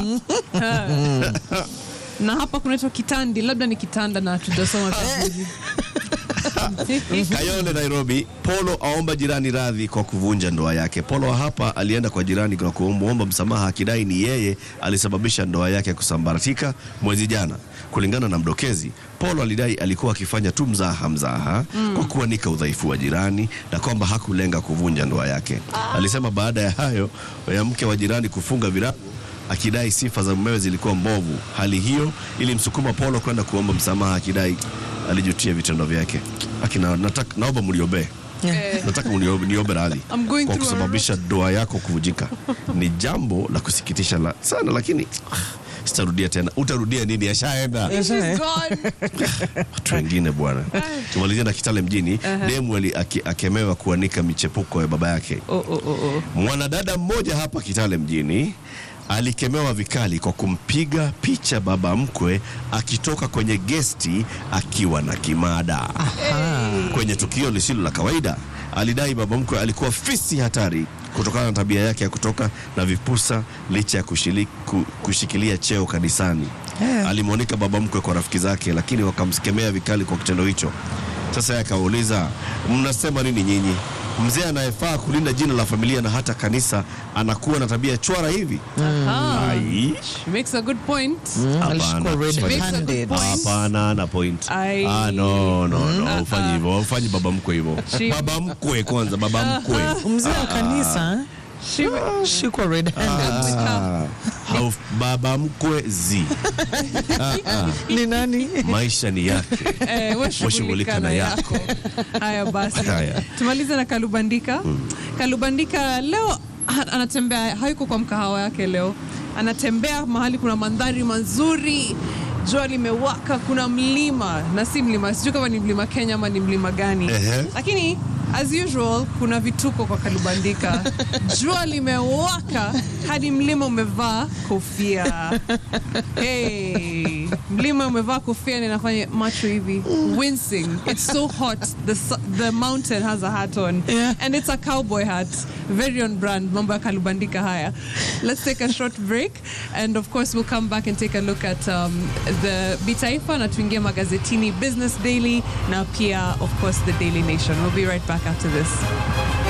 na hapa kunaitwa kitandi, labda ni kitanda na tujasoma vizuri. Kayole, Nairobi. Polo aomba jirani radhi kwa kuvunja ndoa yake. Polo hapa alienda kwa jirani na kumwomba msamaha akidai ni yeye alisababisha ndoa yake kusambaratika mwezi jana. Kulingana na mdokezi, Polo alidai alikuwa akifanya tu mzaha mzaha kwa kuanika udhaifu wa jirani na kwamba hakulenga kuvunja ndoa yake. Alisema baada ya hayo ya mke wa jirani kufunga virago akidai sifa za mumewe zilikuwa mbovu. Hali hiyo ilimsukuma Polo kwenda kuomba msamaha akidai alijutia vitendo vyake. Akina, nataka naomba mliombee Eh, nataka mniombe niombe radhi I'm going kwa through a kusababisha ndoa yako kuvunjika. Ni jambo la kusikitisha la sana, lakini ah, sitarudia tena. Utarudia nini? Yashaenda she's gone. watu wengine bwana. Tumalizia na Kitale mjini. Demu ali- aki- akemewa kuanika michepuko ya baba yake. Oh, oh, oh, oh. Mwanadada mmoja hapa Kitale mjini alikemewa vikali kwa kumpiga picha baba mkwe akitoka kwenye gesti akiwa na kimada. Kwenye tukio lisilo la kawaida, alidai baba mkwe alikuwa fisi hatari kutokana na tabia yake ya kutoka na vipusa licha ya kushili, ku, kushikilia cheo kanisani. Alimwonika baba mkwe kwa rafiki zake, lakini wakamskemea vikali kwa kitendo hicho. Sasa yeye akauliza, mnasema nini nyinyi? Mzee anayefaa kulinda jina la familia na hata kanisa anakuwa na tabia chwara hivi? Ah, Ai, she makes a good point. alishikwa Hapana. Makes a good red-handed. point. hapana na point. Ai. Ah, no, no, no, ufanyi hivyo, ufanyi baba mkwe hivyo. She- Baba mkwe kwanza, baba mkwe. mzee wa kanisa She, shikwa red-handed. Ah, hauf- baba mkwe zi ni nani eh, maisha ni yake. we Washughulika shughulika na na yako. yako. Haya basi, Haya. tumalize na Kalubandika. Kalubandika leo ha- anatembea, hayuko kwa mkahawa yake leo, anatembea mahali kuna mandhari mazuri, jua limewaka, kuna mlima na si mlima, sijui kama ni mlima Kenya ama ni mlima gani, Ehe. lakini as usual kuna vituko kwa Kalubandika. Jua limewaka hadi mlima umevaa kofia. Hey, mlima umevaa kofia na inafanya macho hivi wincing. It's so hot. The su- the mountain has a hat on Yeah. and it's a cowboy hat, very on brand. Mambo ya Kalubandika haya. Let's take a short break and of course we'll come back and take a look at um, the Bitaifa na tuingie magazetini Business Daily na pia of course the Daily Nation. We'll be right back after this.